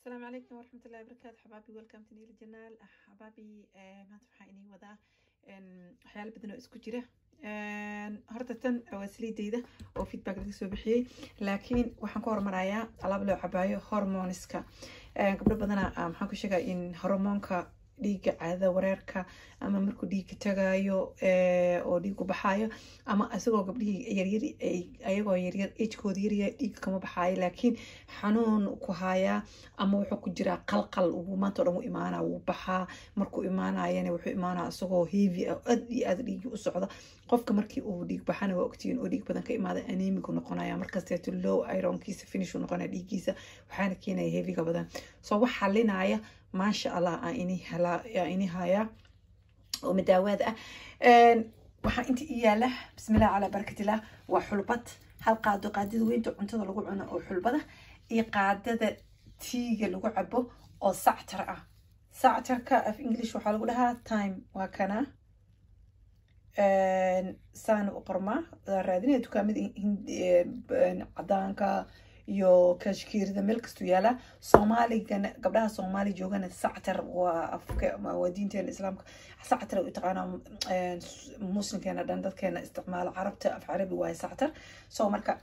السلام عليكم ورحمة الله وبركاته حبايبي welcome to Nila Janaal حبايبي maanta waxaa inii wadaa waxyaalo badan oo isku jira horta tan waa saliidayda oo feedback laga soo bixiyey laakiin waxaan ku hormarayaa alaab loo cabaayo hormoniska gabdho badana maxaan ku sheegaa in hormoonka dhiigga caadada wareerka ama markuu dhiigga tagayo oo dhiigu baxaayo ama isagoo gabdhihii yaryar ayagoo yaryar agekooda yarya dhiigga kama baxaayo laakiin xanuun ku hayaa ama wuxuu ku jiraa qalqal uu maanta o dhan u imaanaa wuu baxaa markuu imaanayana wuxuu imaanaa isagoo heavy ah aad iyo aad dhiiggi u socda qofka markii uu dhiig baxana waa ogtihiin oo dhiig badan ka imaada anemigu noqonaya markasteeto low ironkiisa finish u noqonaya dhiiggiisa waxaana keenaya heavyga badan so wax xalinaya maasha allah aan ini hayaa oo madaawaad ah waxaa inta i yaala bismillah calaa barakatillah waa xulbad hal qaado qaadada weynta cuntada lagu cuno oo xulbada iyo qaadada tiiga lagu cabo oo sactar ah sactarka af english waxaa lagu dhahaa time waa kana saana u qormaa raadinaya dukaamada cadaanka iyo kashkiirida meel kastuu yaalaa soomaaligana gabdhaha soomaali joogana sactar waa afka waa diinteena islaamka sactar u taqaanaa muslimkeena dhan dadkeena isticmaalo carabta af carabi waaye sactar so marka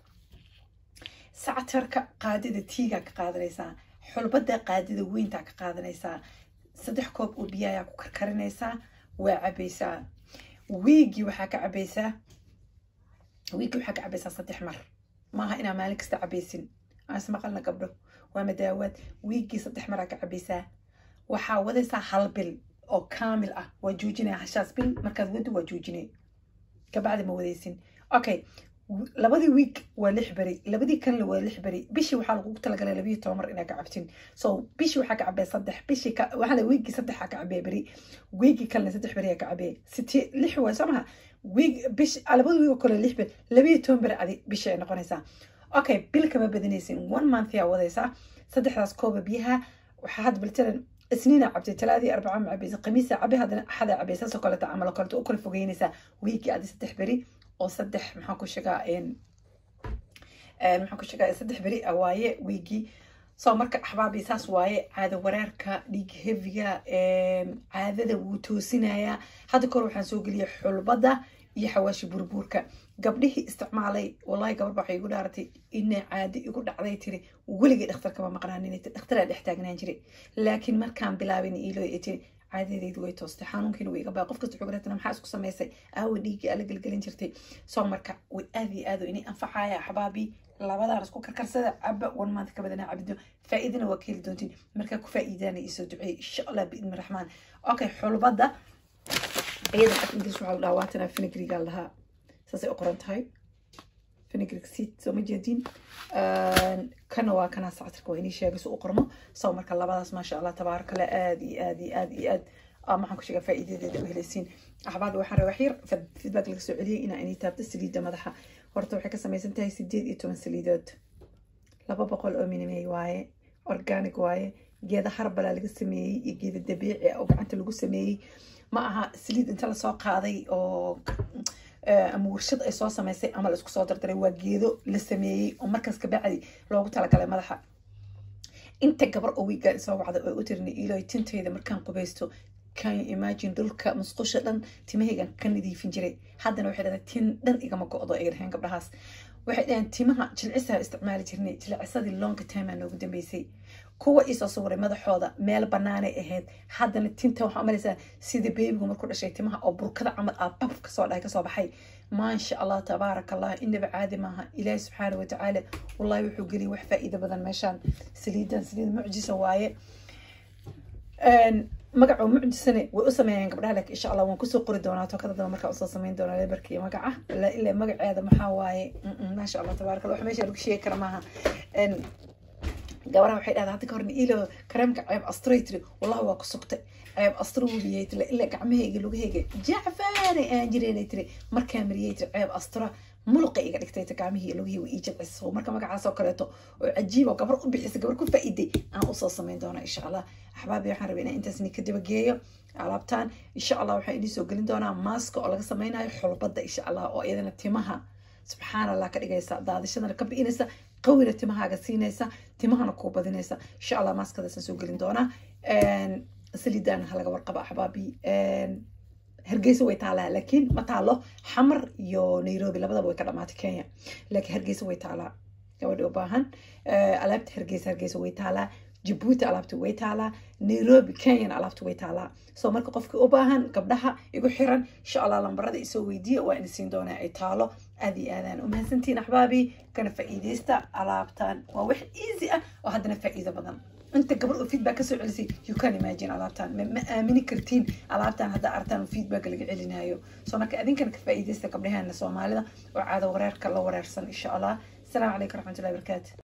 sactarka qaadida tiigaa ka qaadanaysaa xulbada qaadida weyntaa ka qaadanaysaa saddex koob oo biyayaa ku karkarinaysaa waa cabaysaa wiigii waxaa ka cabaysaa wiigii waxaa ka cabaysaa saddex mar maaha inaa maalin kasta cabaysin as maqalna gabdho waa madaawaad wiigii saddex maraa ka cabaysaa waxaa wadaysaa hal bil oo kaamil ah waa joojinaya hashaas bil markaad wadi waa joojinay kabacdi ma wadaysin okay labadii wiig waa lix beri labadii kalena waa lix beri bishii waxaa lagugu talagalay labiyo toban mar inaa ka cabtin so bishii waxaa ka cabee saddex bishii waxaa wiigii saddexaa ka cabee beri wiigii kalena saddex beri aa ka cabee siti lix waa soo maha wiig bish labada wiig oo kale lix beri labiyo toban beri adi bishii ay noqonaysaa okay bil kama badanaysin one month yaa wadaysaa saddexdaas kooba biyaha waxaa hadda baltalan isniina cabtay talaadii arbaca ma cabaysa khamiisa cabe haddana axada cabay saasoo kaleeta camal kaleto u kala fogeynaysaa wiigii adi saddex beri oo saddex maxaan ku sheegaa maxaan ku sheegaa saddex beri ah waaye wiigii so marka axbaabi saas waaye caada wareerka dhiig heviga caadada wuu toosinayaa hadda kor waxaan soo geliyay xulbada iyo xawaashi burbuurka gabdhihii isticmaalay wallahi gabar waxay igu dhaaratay ina caadi igu dhacday tiri weligay dhakhtar kama maqnaanin dhakhtaraa dhex taagnaan jiray laakiin markaan bilaabin iilo tiri caadadeydu way toostay xanuunkiina way iga baa qof kasta xogratana maxaa isku samaysay aawa dhiiggii ala gelgelin jirtay soo marka way aad iyo aad inay anfacaya axbaabii labadaan isku karkarsada caba one month ka badanaa cabido faa'iidana waa ka heli doontiin markaa ku faa'iidaana isoo duceey insha allah biidni raxmaan okay xulbada iyada af english waxaa la dhahaa waatana finigriga lahaa saasay u qoran tahay finigrig seed soo ma jeedin kana waa kana sactarka waa inii sheegay su u qormo soo marka labadaas maasha allah tabaaraka la aad iyo aad iyo aad iyo aad maxaan ku sheegaa faa'iidadeeda u helaysiin axbaabi waxaan rabaa waxyar feedback laga soo celiyey inaa inii taabto saliidda madaxa horta waxay ka samaysan tahay sideed iyo toban saliidood laba boqol oo minimey waaye organic waaye geeda harbalaa laga sameeyey iyo geeda dabiici oo gacanta lagu sameeyey ma aha saliid inta lasoo qaaday oo ama warshad ay soo samaysay ama la isku soo dardaray waa geedo la sameeyey oo markaas kabacdi loogu talagalay madaxa inta gabar oo wiigaan soo wacda oo u tirina iloy tintayda markaan qubaysto can you imagine dhulka musqusha dhan timahaygan ka nadiifin jiray haddana waxay dhahday tin dhan igama go-do ay dhaheen gabdhahaas waxay dhaheen timaha jilcisaa isticmaali jirnay jilcisadii longa timaa noogu dambeysay kuwa iisoo sawiray madaxooda meel banaanay ahayd haddana tinta waxaa umalaysaa sida beebigu markuu dhashay timaha oo burkada camal aa bab kasoo dhahay kasoo baxay maasha allah tabaaraka allah inaba caadi maaha ilaahi subxaana watacaala wallahi wuxuu geliyay wax faa'iido badan meeshaan saliidan saliid mucjisa waaye magaca mucjisane way u sameeyaan gabdhaha laakiin insha allah waan kusoo qori doonaa tokada daba markaa usoo sameyn doonaa lebarka iyo magaca ilaa magaceeda maxaa waaye maasha allah tabaaraka allah wax meesha lagu sheegi kara maaha gabaraha waxay dhahdaa hadda ka horna ilo kareemka ceeb astray tiri wallahi waa ku sugtay ceeb astro wubiyay tiri ilaa gacmahayga lugahayga jacfaanay aan jireenay tiri markaa mariyay tiri ceeb astra mulqa iga dhigtay ta gacmihii lugahii way ii jabciso marka magacaas oo kaleeto oo cajiib oo gabar u bixisay gabar ku faa'iiday aan usoo samayn doonaa insha allah axbaabi waxaan rabay inaan intaas ni ka dabageeyo alaabtaan insha allah waxaan idin soo gelin doonaa maaska oo laga sameynayo xulbada insha allah oo iyadana timaha subxaan allah ka dhigaysa daadashadana ka bi'inaysa qawina timahaaga siinaysa timahana kuu badinaysa insha allah maaskadaasaan soo gelin doonaa saliidaana halaga warqaba axbaabi hargeysa way taalaa laakiin ma taalo xamar iyo nairobi labadaba way ka dhamaatay kenya laakiin hargeysa way taalaa gabadha u baahan alaabta hargeysa hargeysa way taalaa jabuuti alaabta way taalaa nairobi kenyana alaabta way taalaa soo marka qofka u baahan gabdhaha igu xiran insha allah lambarada isoo weydiiya waa ina siin doonaa ay taalo aad iyo aadaan umahadsantiin axbaabi kana faa'iidaysta alaabtan waa wax easy ah oo haddana faa'iido badan انت قبل feedback kasoo celisay you can imagine alaabtan ma aamini kartiin alaabtan hadda artaan feedback laga celinaayo soo marka adinkana ka faa'iidaysta gabdhaheena soomaalida oo caado wareerka la wareersan insha allah asalaamu calaykum raxmatullahi barakaatu